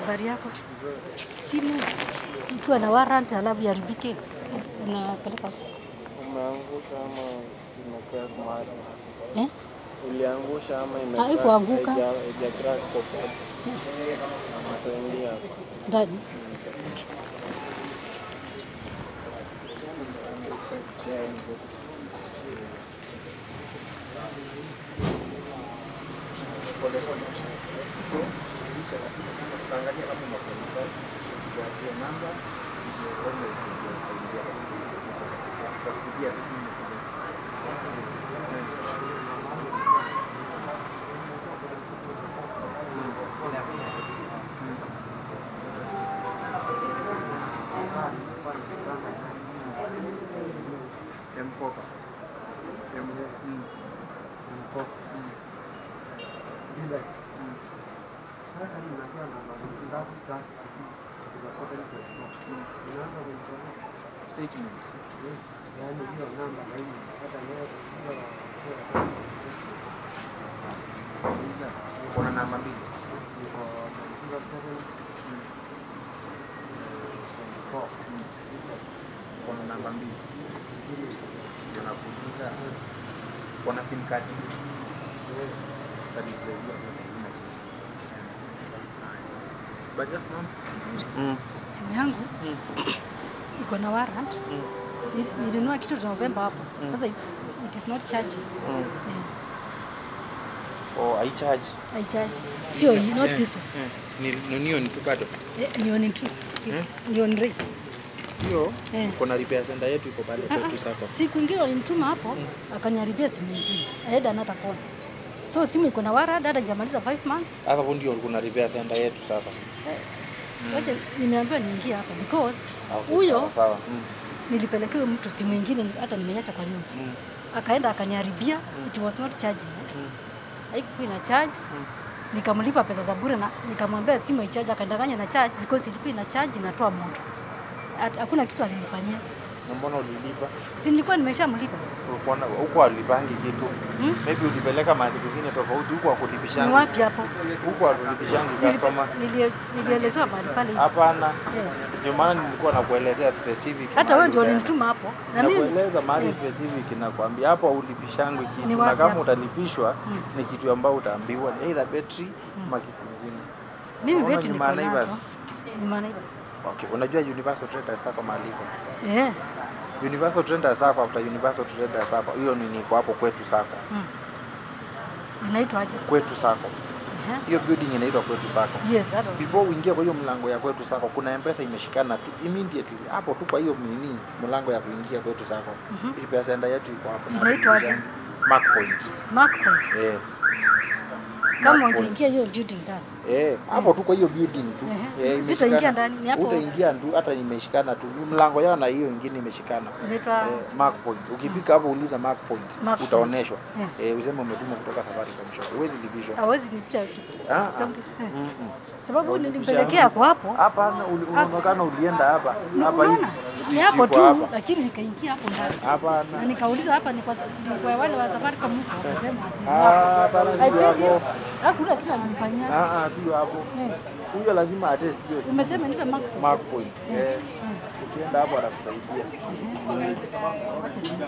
Habari yako? Simu ikiwa na warrant alafu iharibike, unapeleka Umeangusha ama imekaa mahali? eh? Uliangusha ama imekaa? Haikuanguka. haija- haija crack popote. Ama tuingie hapa. ndani? Kuna namba mbili. Kuna namba mbili. Ndio nakuuliza. Kuna sim card. Kadi ya hiyo sasa ina. But just mom. Nzuri. Mm. Simu yangu iko na warrant. Nili- Nilinunua kitu Novemba hapo. Sasa it is not charging. Mm. Yeah. Oh, I charge. I charge. Sio hii, not this one. Ni nunio ni tu bado. Eh, ni on two. This one. Ni on three. Hiyo Eh. kuna repair center yetu iko pale Ah, kwetu ah. sako. Siku ingine walinituma hapo akaniharibia simu ingine. I had another phone. So simu iko na warrant hata jamaliza 5 months. Sasa hapo ndio kuna repair center yetu sasa. Wacha nimeambiwa niingie hapa because Ah, okay, huyo sawa, sawa. Mm. nilipelekewa mtu simu ingine hata nimeacha kwa nyumba. Mm. Akaenda akaniharibia, it was not charging. Haikuwa ina charge. Nikamlipa pesa za bure na nikamwambia simu icharge, akandanganya na charge because ilikuwa ina charge inatoa moto. Hat- Hakuna kitu alinifanyia. Na mbona ulilipa? Si nilikuwa nimeshamlipa. Ulikuwa na- huko alipangi kitu. Hmm? Maybe ulipeleka mahali kwingine tofauti huko Ni akulipishangi. wapi hapo? Huko akulipishangi customer. Nilipe- nilie- Nilielezewa mahali pale hivi. Hapana. Yeah. Ndio maana nilikuwa nakuelezea specific. Hata wewe ndio mahali ulinituma hapo. Na utaenda. mimi Nakueleza mahali Eh. specific nakwambia hapo ulipishangwi Ni kitu na wapi kama hapo? utalipishwa ni kitu ambao utaambiwa ni either battery ama kitu kingine. mimi Unaona vitu ni niko Naivas. nazo. Ni Naivas. Okay, unajua Universal Traders sako mahali iko. Eh. Universal Traders sako after Universal Traders sako. Hiyo ni niko hapo kwetu sako. Mm. Inaitwa aje? Kwetu sako. Eh. Hiyo building inaitwa kwetu sako. Yes, hata Before uingie kwa hiyo mlango ya kwetu sako, kuna mpesa imeshikana tu immediately hapo tu kwa hiyo nini mlango ya kuingia kwetu sako. Mhm. Hii pesa enda yetu iko hapo. Inaitwa aje? Mark Point. Mark Point. Eh. Kama Mark Point. utaingia hiyo building ndani. Eh, hapo tu kwa hiyo building tu. Ehe. Eh, Sitaingia imeshikana. ndani, ni hapo. Utaingia tu hata imeshikana tu. Ni mlango yao na hiyo ingine imeshikana. Inaitwa Eh, Mark Point. Ukifika hapo uliza Mark Point. Mark Point. Utaoneshwa. Eh. Eh, useme umetuma kutoka Safaricom shop. Huwezi lipishwa. hawezi nitisha kitu. Ah, ah. Something- eh. Mm, mm. Sababu nilimpelekea kwa hapo. Hapana, uli- unaonekana ulienda hapa hapa hivi. Unaona? Ni hapo Siko tu hapa. lakini nikaingia hapo ndani. Na Hapana. nikauliza hapa ni kwa sa- ni kwa wale wa Safaricom huko wakasema ati ni Ah, hapo. hapana, I sio paid him. hapo. Hakuna kitu alinifanyia. Ah, ah, sio hapo. Eh. Huyo lazima atest hiyo. si- Umesema nita Mark Point. Mark Point. Eh. Eh. Eh. Ukienda hapo atakusaidia. Wacha ni-